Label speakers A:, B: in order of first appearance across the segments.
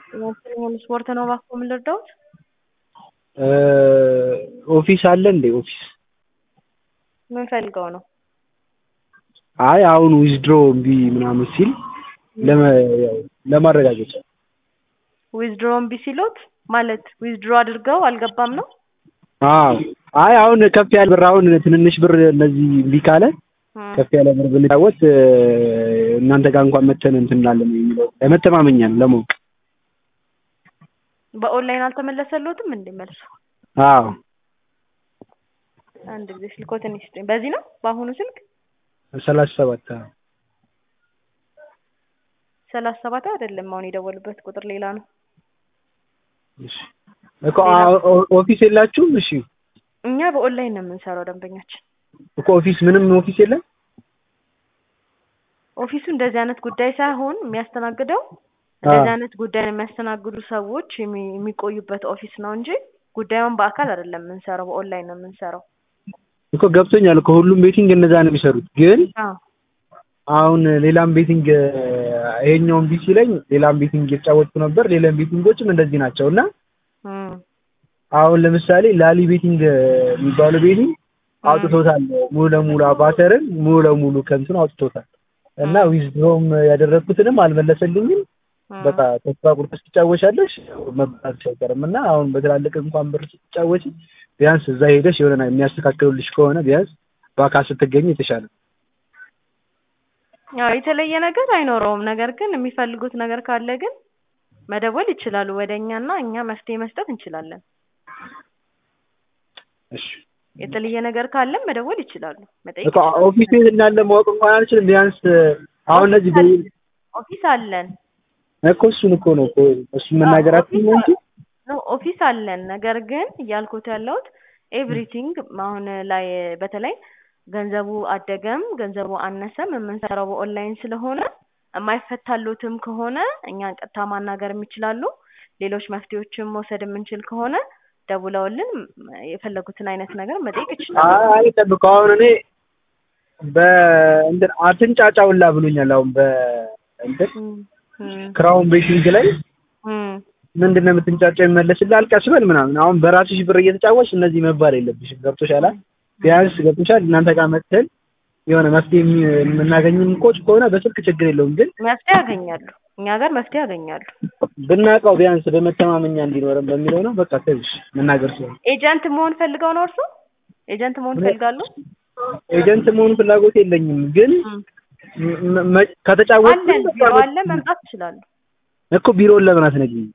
A: የማንኛውም ስፖርት ነው እባክዎ ምን ልርዳዎት?
B: ኦፊስ አለ እንዴ ኦፊስ?
A: ምን ፈልገው ነው?
B: አይ አሁን ዊዝድሮ እምቢ ምናምን ሲል ለማረጋገጫ
A: ዊዝድሮ እምቢ ሲሎት ማለት ዊዝድሮ አድርገው አልገባም ነው?
B: አዎ አይ አሁን ከፍ ያለ ብር አሁን ትንንሽ ብር እነዚህ እምቢ ካለ ከፍ ያለ ብር ብንጫወት እናንተ ጋር እንኳን መተን እንትን እንላለን የሚለው ለመተማመኛ ነው ለማወቅ።
A: በኦንላይን አልተመለሰልዎትም እንዴ መልሱ?
B: አዎ
A: አንድ ጊዜ ስልክዎትን ይስጡኝ። በዚህ ነው በአሁኑ ስልክ?
B: ሰላሳ ሰባት
A: ሰላሳ ሰባት አይደለም አሁን የደወሉበት ቁጥር ሌላ ነው።
B: እሺ እኮ ኦፊስ የላችሁም? እሺ
A: እኛ በኦንላይን ነው የምንሰራው ደንበኛችን።
B: እኮ ኦፊስ ምንም ኦፊስ የለም?
A: ኦፊሱ እንደዚህ አይነት ጉዳይ ሳይሆን የሚያስተናግደው እንደዚህ አይነት ጉዳይን የሚያስተናግዱ ሰዎች የሚቆዩበት ኦፊስ ነው እንጂ ጉዳዩን በአካል አይደለም የምንሰራው በኦንላይን ነው የምንሰራው።
B: እኮ ገብቶኛል እኮ ሁሉም ቤቲንግ እነዛ ነው የሚሰሩት። ግን አሁን ሌላም ቤቲንግ ይሄኛውን ቢሲ ላይ ሌላም ቤቲንግ እየተጫወትኩ ነበር። ሌላም ቤቲንጎችም እንደዚህ ናቸው እና አሁን ለምሳሌ ላሊ ቤቲንግ የሚባለው ቤቲንግ አውጥቶታል ሙሉ ለሙሉ አባተርን ሙሉ ለሙሉ ከንቱን አውጥቶታል እና ዊዝድሮም ያደረግኩትንም አልመለሰልኝም። በቃ ተስፋ ቁርጥ ትጫወቻለሽ መባል አይቀርም እና አሁን በትላልቅ እንኳን ብር ስትጫወች ቢያንስ እዛ ሄደሽ የሆነ የሚያስተካክሉልሽ ከሆነ ቢያንስ በአካል ስትገኝ የተሻለ
A: ያው የተለየ ነገር አይኖረውም። ነገር ግን የሚፈልጉት ነገር ካለ ግን መደወል ይችላሉ ወደ እኛና እኛ መፍትሄ መስጠት እንችላለን።
B: እሺ
A: የተለየ ነገር ካለም መደወል ይችላሉ። መጠየቅ
B: እኮ ኦፊስ ቤት እንዳለ ማወቅ እንኳን አልችልም። ቢያንስ አሁን እነዚህ
A: ኦፊስ አለን
B: እኮ እሱን እኮ ነው እኮ እሱን መናገር አትችይም እንጂ
A: ኦፊስ አለን። ነገር ግን እያልኩት ያለሁት ኤቭሪቲንግ አሁን ላይ በተለይ ገንዘቡ አደገም ገንዘቡ አነሰም የምንሰራው በኦንላይን ስለሆነ የማይፈታሉትም ከሆነ እኛን ቀጥታ ማናገር የሚችላሉ። ሌሎች መፍትሄዎችን መውሰድ የምንችል ከሆነ ደውለውልን የፈለጉትን አይነት ነገር መጠየቅ ይችላሉ።
B: አይ ጠብቁ። አሁን እኔ በእንትን አትንጫጫ ሁላ ብሎኛል። አሁን በእንትን ክራውን ቤቲንግ ላይ ምንድን ነው የምትንጫጫው? ይመለስልህ አልቀስ በል ምናምን። አሁን በራስሽ ብር እየተጫወትሽ እነዚህ መባል የለብሽም። ገብቶሻል? ቢያንስ ገብቶሻል። እናንተ ጋር መጥተን የሆነ መፍትሄ የምናገኝም ኮች ከሆነ በስልክ ችግር የለውም። ግን
A: መፍትሄ ያገኛሉ፣ እኛ ጋር መፍትሄ ያገኛሉ።
B: ብናውቀው ቢያንስ በመተማመኛ እንዲኖረን በሚለው ነው። በቃ ትንሽ መናገር ሲሆን
A: ኤጀንት መሆን ፈልገው ነው እርሱ? ኤጀንት መሆን ፈልጋሉ?
B: ኤጀንት መሆን ፍላጎት የለኝም። ግን ከተጫወት
A: አለን፣ ቢሮ አለ፣ መምጣት ይችላሉ
B: እኮ ቢሮውን ለምን አትነግሪኝም?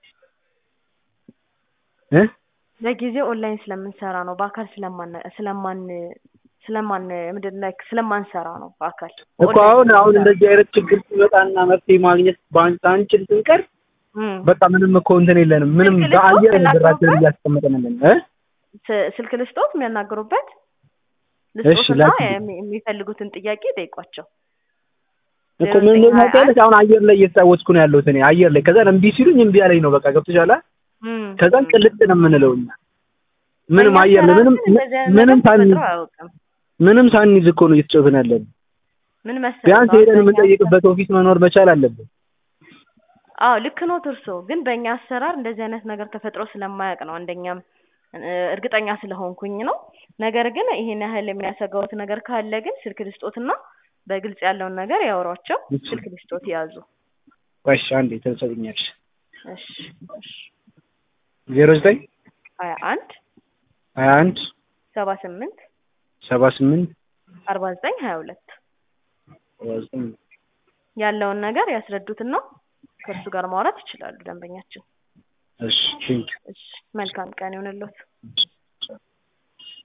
B: እ
A: ለጊዜው ኦንላይን ስለምንሰራ ነው። በአካል ስለማን ስለማን ስለማን ምንድን ነው ስለማንሰራ ነው በአካል
B: እኮ አሁን አሁን እንደዚህ አይነት ችግር ሲመጣና መፍትሄ ማግኘት ባንችል ስንቀር በቃ ምንም እኮ እንትን የለንም። ምንም በአየር ብራችንን እያስቀመጠን ያለን እ
A: ስልክ ልስጦት የሚያናግሩበት
B: እሺ
A: ልስጦትና የሚፈልጉትን ጥያቄ ጠይቋቸው።
B: እኮ ምን ነው ታውቂያለሽ፣ አሁን አየር ላይ እየተጫወትኩ ነው ያለሁት እኔ አየር ላይ። ከዛ እምቢ ሲሉኝ እምቢ አለኝ ነው በቃ ገብቶሻል። ከዛ ቅልጥ ነው የምንለው እኛ ምንም አየር ላይ ምንም ምንም ሳንይዝ ምንም ሳንይዝ እኮ ነው እየተጫወትን ያለን።
A: ምን መሰለህ
B: ቢያንስ ሄደን የምንጠይቅበት ኦፊስ መኖር መቻል አለብን።
A: አዎ ልክ ነው እርሶ። ግን በእኛ አሰራር እንደዚህ አይነት ነገር ተፈጥሮ ስለማያውቅ ነው አንደኛም እርግጠኛ ስለሆንኩኝ ነው። ነገር ግን ይሄን ያህል የሚያሰጋውት ነገር ካለ ግን ስልክ ልስጦትና በግልጽ ያለውን ነገር ያወሯቸው። ስልክ ልስጦት ያዙ።
B: እሺ አንዴ ትሰጥኛለሽ።
A: እሺ እሺ
B: ዜሮ ዘጠኝ
A: ሀያ አንድ
B: ሀያ አንድ
A: ሰባ ስምንት
B: ሰባ ስምንት
A: አርባ ዘጠኝ ሀያ ሁለት
B: ሰባ ዘጠኝ
A: ያለውን ነገር ያስረዱትና ከእርሱ ጋር ማውራት ይችላሉ ደንበኛችን።
B: እሺ ቴንኪው።
A: እሺ መልካም ቀን ይሁንልዎት።